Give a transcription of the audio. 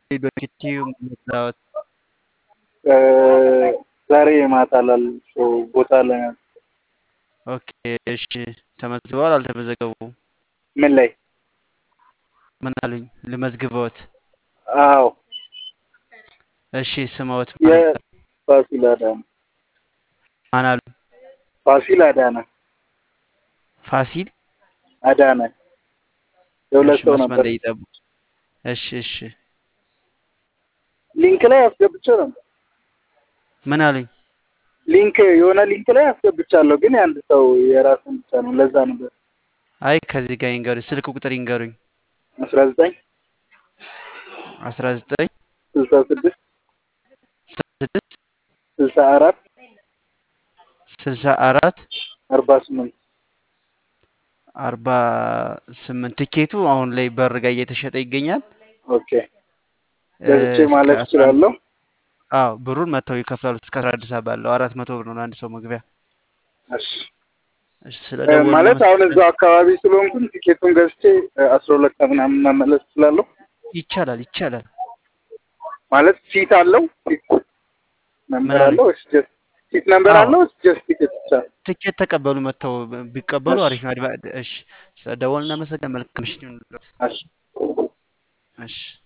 ዶክቲው መስራት እ፣ ዛሬ ማታ ላልሽው ቦታ ላይ ኦኬ እሺ ተመዝግበዋል አልተመዘገቡም ምን ላይ? ምን አሉኝ ልመዝግበዎት አዎ እሺ ስመዎት ማን የፋሲል አዳነ ማን አሉ ፋሲል አዳነ ፋሲል አዳነ የሁለት እሺ ሰው መስመር ነበር። ላይ ይጠብቁ እሺ እሺ ሊንክ ላይ አስገብቼው ነበር። ምን አሉኝ ሊንክ የሆነ ሊንክ ላይ አስገብቻለሁ፣ ግን የአንድ ሰው የራሱን ብቻ ነው። ለዛ ነበር አይ ከዚህ ጋር ይንገሩኝ ስልክ ቁጥር ይንገሩኝ አስራ ዘጠኝ አስራ ዘጠኝ ስልሳ ስድስት ስድስት ስልሳ አራት ስልሳ አራት አርባ ስምንት አርባ ስምንት ትኬቱ አሁን ላይ በር ጋር እየተሸጠ ይገኛል ኦኬ ገዝቼ እስከ ማለት አስራ አንድ እችላለሁ። አዎ ብሩን መጥተው ይከፍላሉ እስከ አስራ አንድ ሰዓት ባለው አራት መቶ ብር ነው ለአንድ ሰው መግቢያ እሺ እሺ ስለ እ፣ ደወሉ ማለት አሁን እናመሰግናለን እዛው አካባቢ ስለሆንኩኝ ቲኬቱን ገዝቼ እ፣ አስራ ሁለት ቀን ምናምን መመለስ እችላለሁ። ይቻላል ይቻላል ማለት ሲት አለው ሲት ምን ነምበር አሉኝ አለው ወይስ ጀስት ሲት ነምበር አዎ አለው ወይስ ጀስት ቲኬት ብቻ? ትኬት ተቀበሉ መጥተው ቢቀበሉ እሺ አሪፍ ነው አድባ እሺ ስለ ደወሉ እናመሰግናለን መልካም ምሽት ይሁንልዎት እሺ እሺ